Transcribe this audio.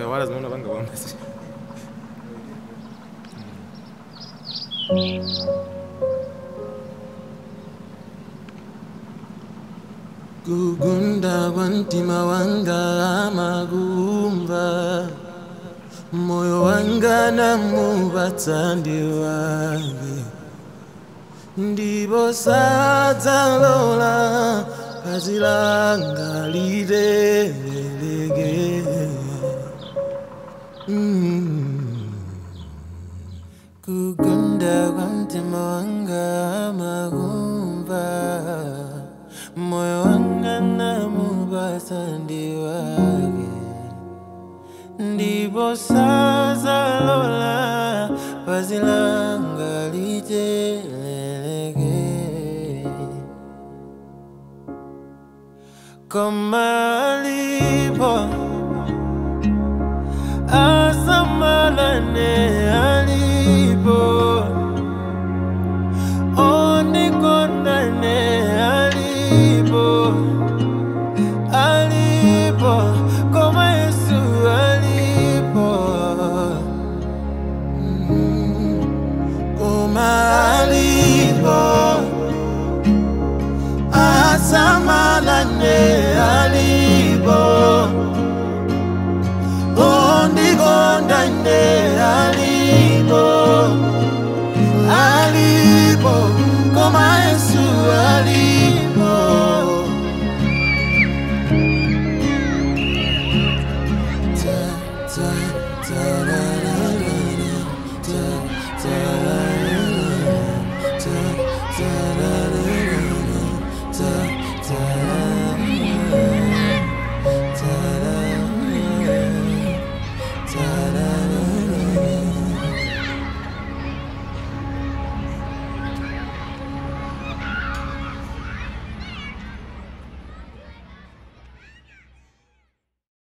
wala zinaona panga bwana kugunda kwa mtima wanga amagumba moyo wanga namupatsa ndi wake ndipo sadzalola phazi langa literereke Mm. kugunda kwa mtima wanga amagumba moyo wanga namupatsa ndi wake ndipo sadzalola phazi langa literereke koma alipo asamalane